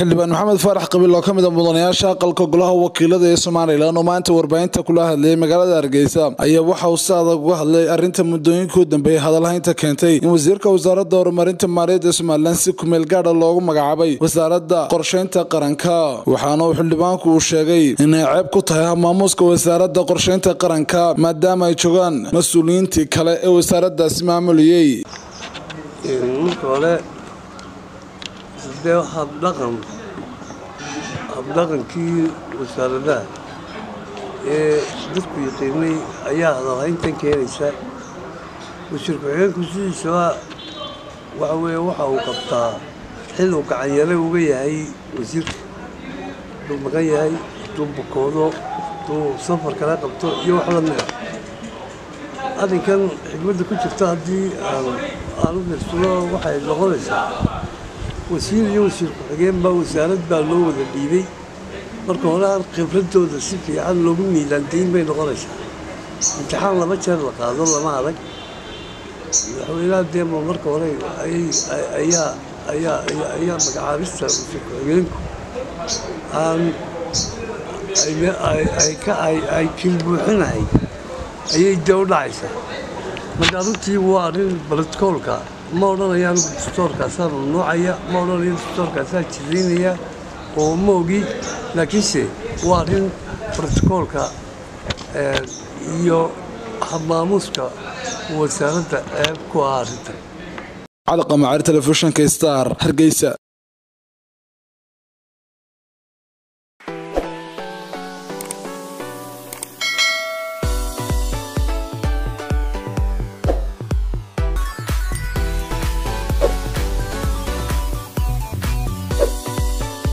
xildhibaan maxamed faarax qabiil oo ka mid a mudanayaasha aqalka golaha wakiilada ee somalilan oo maanta warbaahinta kula hadlayay magaalada hargeysa ayaa waxa uu si adag uga hadlay arrinta muddooyinka u dambeeyay hadalhaynta keentay in wasiirka wasaaradda horumarinta maaliyadda somalilan si kumeel gaadha loogu magacaabay wasaaradda qorshaynta qaranka waxaana uu xildhibaanku uu sheegay inay ceeb ku tahay maamuuska wasaaradda qorshaynta qaranka maadaama ay joogaan mas-uuliyiintii kale ee wasaaraddaasi maamuliyey marka hore dee habdhaqan habdhaqankii wasaaradaha ee dadku yaqiinay ayaa hadalhayntan keenaysa wasiir ku-xigeenku sidiisaba waxa weeye waxa uu qabtaa xil uu gacanyare uga yahay wasiirka hadduu maqan yahay hadduu bukoodo hadduu safar kala qabto iyo wax la mida arrinkan xigmadda ku jirta haddii aan u fiirsado waxay noqonaysaa wasiir iyo wasiir ku-xigeen baa wasaarad baa loo wada dhiibay marka hore aan khibradooda si fiican loogu miilaandayn bay noqonaysaa imtixaan laba jeer la qaado lama adag madaxweynaha deema marka hore ayaa ayaa ayaa magacaabista wasiir ku-xigeenku aan ay kilbuuxinahay ayay dee u dhacaysaa marka runtii waa arrin barotikoolka ma odhanayaan dastoorkaasaa mamnuucaya ma odhanayo dastoorkaasaa jidaynaya oo ma ogi laakiinse waa arrin barotikoolka iyo habmaamuuska wasaaradda ceeb ku ah arrintan cali qamacaari telefishinka star hargeysa